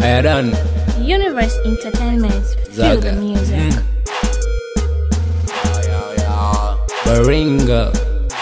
Iran Universe Entertainment. Feel Zaga. the music. Baringa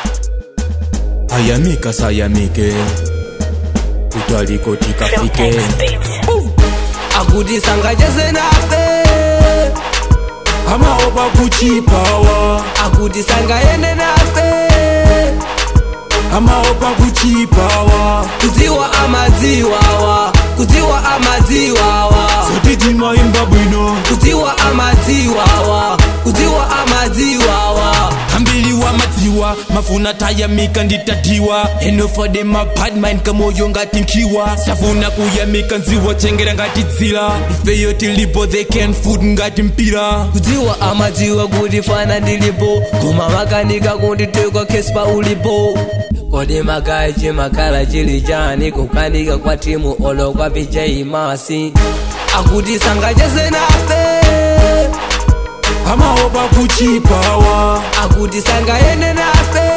ayamika sayamike kutaliko tikafike akuti sangacheze nafe amaopa kuchipawa akuti sangaende nafe amaopa kuchipawa kudziwa amadziwawa kudziwa amadziwawa zotitimwaimba bwino kudziwa amadziwawa kudziwa amadziwawa ambili wa madziwa mafuna tayamika nditatiwa eno for them a bad mind kamoyo ngati nkiwa safuna kuyamika nziwa chengera ngati dzila ifeyo tilipo they can food ngati mpira kudziwa amadziwa kuti fana ndilipo koma makanika kunditeka kespa ulipo kodi makaya chimakhala chili chani kukanika kwa timu olo kwa vijay masi akuti sangacheze nafe amaopa kuchipawa akuti sangaende nafe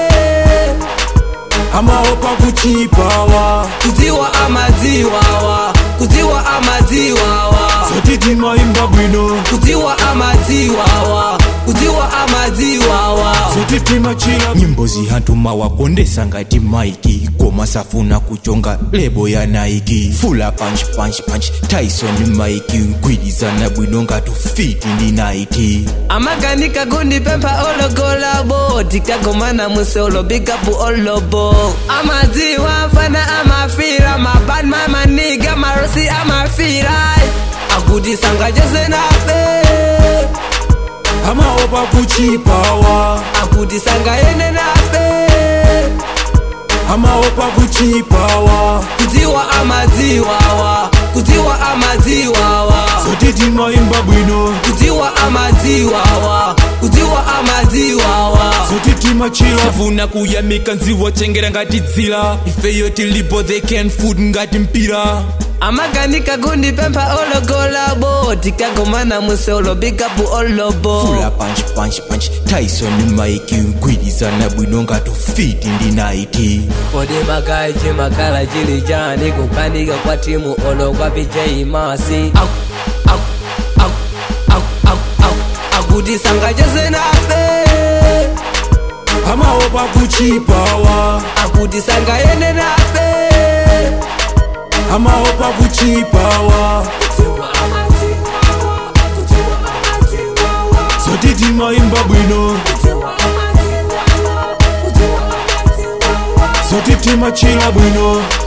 amaopa kuchipawa kudziwa amadziwawa kudziwa amadziwawa zotitimwaimba bwino kudziwa amadziwawa kudziwa amadziwawa zotitimachila nyimbo zihantuma wakondesa ngati maiki koma safuna kuchonga lebo ya naiki fula punch punch punch tyson maiki gwilizana bwino ngati fiti ndi naiti amaganika kundipempha ologolabo tikagomana musolo bikapu olobo amadziwa fana amafira mabadma maniga marosi amafira akuti sangacheze nafe amaopa kuchipawa akuti sangaende nafe amaopa kuchipawa kudziwa amadziwawa kudziwa amadziwawa zotitimwaimba bwino kudziwa amadziwawa kudziwa amadziwawa zotitimachila safuna kuyamika nziwa chengera ngati dzila ifeyo tilipo they can food ngati mpira amaganika kundipempha ologolabo tikagomana musolo bikapu olobo fula punch punch punch tyson maiki gwilizana bwino ngati fiti ndi naiti kodi makaya chimakhala chili chani kukanika kwa timu olo kwa vijay masi Aku- aku- aku- aku- aku- aku- akuti sangacheze nafe amaopa kuchipawa akuti sangaende nafe amaopa kuchipawa zotitimwaimba bwino zotitimachila bwino